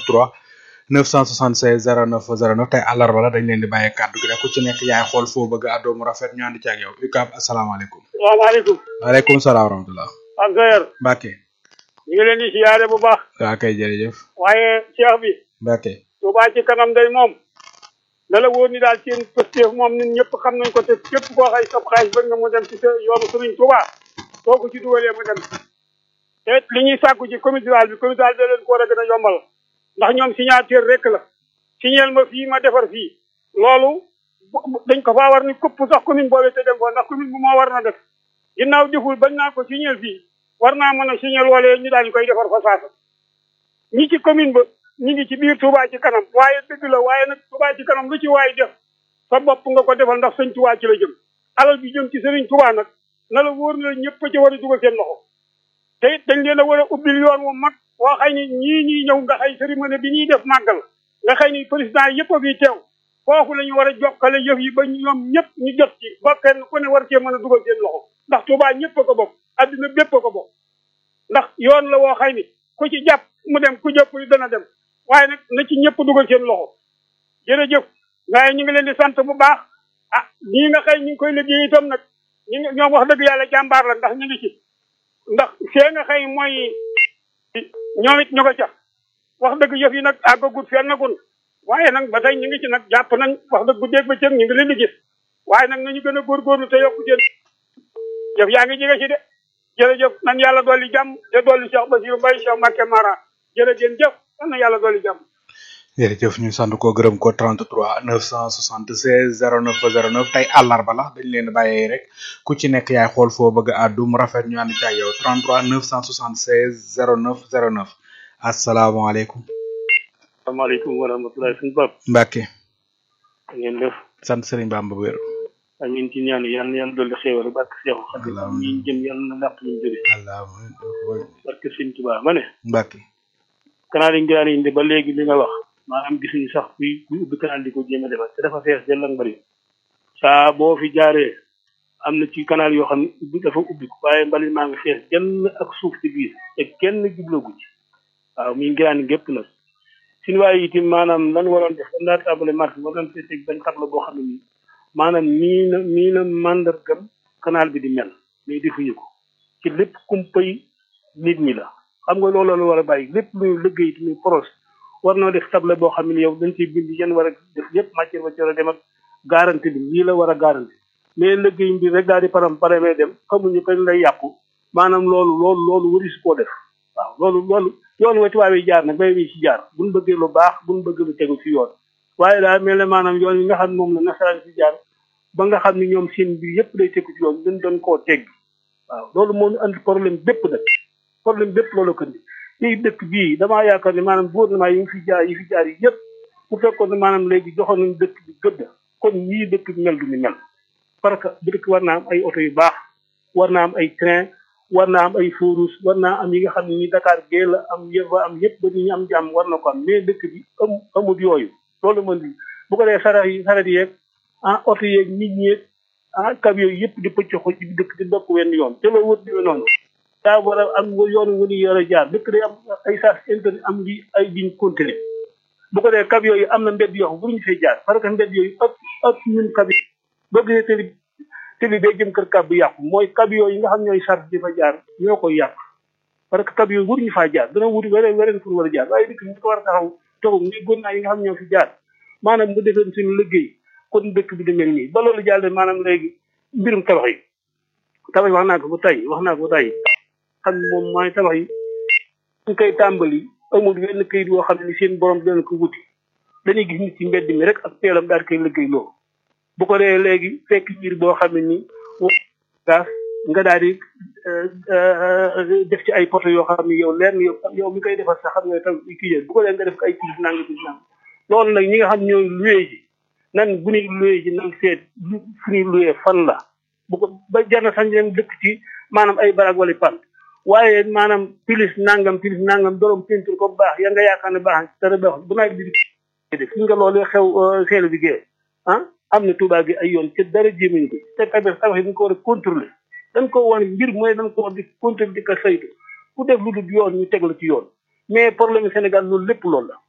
33 976 09 09 tey àllarba la dañ leen di bàyyee kàddu gi rek ku ci nekk yaay xool foo bëgg àddoo mu rafet ñu ànd ci ak yow UCAB asalaamaaleykum. salaamaaleykum. waaleykum salaam wa rahmatulah. ak Seyer. Mbacke. ñu ngi leen di siyaare bu baax. waa kay jërëjëf. waaye Cheikh bi. Mbacke. Touba ci kanam day moom. na la wóor ni daal seen pësteef moom ñun ñëpp xam nañ ko te képp koo xay sab xaalis bëgg nga mu dem ci sa yoonu Sëriñ Touba soo ko ci dugalee mu dem te li ñuy sàkku ci comité rural bi comité rural bi da leen ko war a gën a yombal ndax ñoom signature rek la signal ma fii ma defar fii loolu dañ ko faa war ni këpp sax commune boobee te dem fa ndax commune bu moo war na def ginnaaw deful bañ naa ko signal fii war naa mën a signal wala ñu daal di koy defar fa saasa ñi ci commune ba ñu ngi ci biir Touba ci kanam waaye dëgg la waaye nag Touba ci kanam lu ci waay def sa bopp nga ko defal ndax sëñ Touba ci la jëm alal bi jëm ci sëriñ Touba nag na la wóor na ñëpp ci war a dugal seen loxo te it dañ leen a war a ubbil yoon wu mag waa xëy ni ñii ñuy ñëw nga xëy cérémonie bi ñuy def màggal nga xëy ni président yëpp a fi teew foofu la ñu war a jokkale yëf yi ba ñoom ñëpp ñu jot ci ba kenn ku ne war cee mën a dugal seen loxo ndax Touba ñëpp a ko bokk adduna bépp a ko bokk ndax yoon la woo xëy ni ku ci jàpp mu dem ku jàpp li dana dem waaye nag na ci ñëpp dugal seen loxo jërëjëf waaye ñu ngi leen di sant bu baax ah ñii nga xëy ñu ngi koy liggéey itam nag ñi ngi ñoom wax dëgg yàlla jàmbaar la ndax ñu ngi ci ndax fee nga xëy mooy ñoom it ñu ko ca wax dëgg yëf yi nag àggagut fenn gun waaye nag ba tey ñu ngi ci nag jàpp nañ wax dëgg guddeeg ba cëg ñu ngi leen di gis waaye nag nañu gën a góorgóorlu te yokku seen jëf yaa ngi jege ci de jërëjëf nan yàlla dolli jàmm te dolli Cheikh Bassirou Mbaye Cheikh Mbacké Mara jërëjëf jëf na yàlla dolli jàmm jërëjëf ñu sant ko gërëm ko 33 976 09 09 tey àllarba la dañ leen bàyyee rek ku ci nekk yaay xool foo bëgg a àddu mu rafet ñu ànd ci ak yow 33 976 09 09 asalaamaaleykum. asalaamaaleykum wa rahmatulah suñu bopp. Mbacke. ngeen def. sant Serigne Bamba wér. amiin ci ñaan yàlla na yàlla dolli xéewal barke Seexu Xadim ñi jëm yàlla na làq ñu jóge. barke Sëñ Tuubaa ma ne. Mbacke. canal yi ngiraan indi ba léegi li nga wax maanaam gisuñu sax kuy kuy ubbi canal di ko jéem a defar te dafa fees del ak bari saa boo fi jaaree am na ci canal yoo xam ne ubbi dafa ubbi ko waaye mbalit maa ngi fees jël ak suuf ci biir te kenn jublagu ci waaw mi ngiraan gépp nag suñu waaye itam maanaam lan waroon def dañ daa tàmbale marché war nañ fee teg benn tabla boo xam ne nii maanaam nii na nii na mandargam canal bi di mel mais defuñu ko ci lépp kumpay nit ñi la xam nga loolu la war a bàyyi lépp luy liggéey muy projet war noo def table boo xam ne yow dañ ciy bind yéen war a def yëpp matière ba ci war a dem ak garantie bi lii la war a garantie mais liggéey bi rek daal di param paremee dem xamuñu kañ lay yàqu maanaam loolu loolu loolu wari su koo def waaw loolu loolu yoon wa tubaab yi jaar nag bay wi ci jaar buñ bëggee lu baax buñ bëgg lu tegu ci yoon waaye daal mel ne maanaam yoon yi nga xam ne moom la nasaraan ci jaar ba nga xam ne ñoom seen bi yëpp day tegu ci yoon dañ doon koo tegg waaw loolu moo ñu andi problème bépp nag problème bépp loolu ko indi fii dëkk bii damaa yaakaar ne maanaam gouvernement yi fi jaar yi fi jaar yi yëpp bu fekkoon ne maanaam léegi joxoon nañu dëkk bi gëdd kon ñii dëkk bi mel du ñu mel parce que dëkk war naa am ay oto yu baax war naa am ay train war naa am ay furus war naa am yi nga xam ne ni Dakar gee la am yëpp am yëpp ba ñu am jàmm war na ko am mais dëkk bi am amut yooyu loolu mën di bu ko dee saret yi saret yeeg ah oto yeeg nit ñeeg ah camion yooyu yëpp di pëcc ko ci dëkk di dokk wenn yoon te loolu wër diwe noonu daa war a am yoon wu ñu yore jaar dëkk day am ay sas internet am li ay ligne continue bu ko dee camion yi am na mbedd yoo xam bu ñu fay jaar parce que mbedd yooyu ëpp ëpp ñun camion boo gisee tëli tëli day jëm kër kab bu yàqu mooy camion yi nga xam ñooy charge di fa jaar ñoo koy yàq parce que camion yi waruñu faa jaar dana wuti weneen weneen fu war a jaar waaye dëkk bi ko war a taxaw taxaw ni gónnaa yi nga xam ñoo fi jaar maanaam bu defeen suñu liggéey kon dëkk bi di mel nii ba loolu jàll maanaam léegi mbirum tabax yi tabax wax naa ko ba tey wax naa ko ba tey xam ne moom mooy tabax yi ñu koy tàmbali amul wenn kayit woo xam ne seen borom dana ko wuti dañuy gis nit ci mbedd mi rek ak teelam daal koy liggéey loolu bu ko dee léegi fekk mbir boo xam ne ni gaas nga daal di def ci ay poto yoo xam ne yow leer na yow yow mi koy defar sax xam nga tam kii bu ko dee nga def ko ay piis nanga piis nanga loolu nag ñi nga xam ñooy luye ji nan bu ñuy luye ji nan seet fu ñuy luye fan la bu ko ba jar na sax ñu dem dëkk ci maanaam ay barag wala pan waaye maanaam pilis nangam pilis nangam dorom peinture ko baax ya nga yaakaar ne baax dara baax bu nawet bi di def nga loolu xew seelu bi gée ah am na Touba gi ay yoon ca dara jéemuñu ko te tamit tabax yi dañ ko war a contrôler dañ ko wane mbir mooy dañ ko war di contrôler di ko saytu ku def lu dul yoon ñu teg la ci yoon mais problème Sénégal loolu lépp loolu la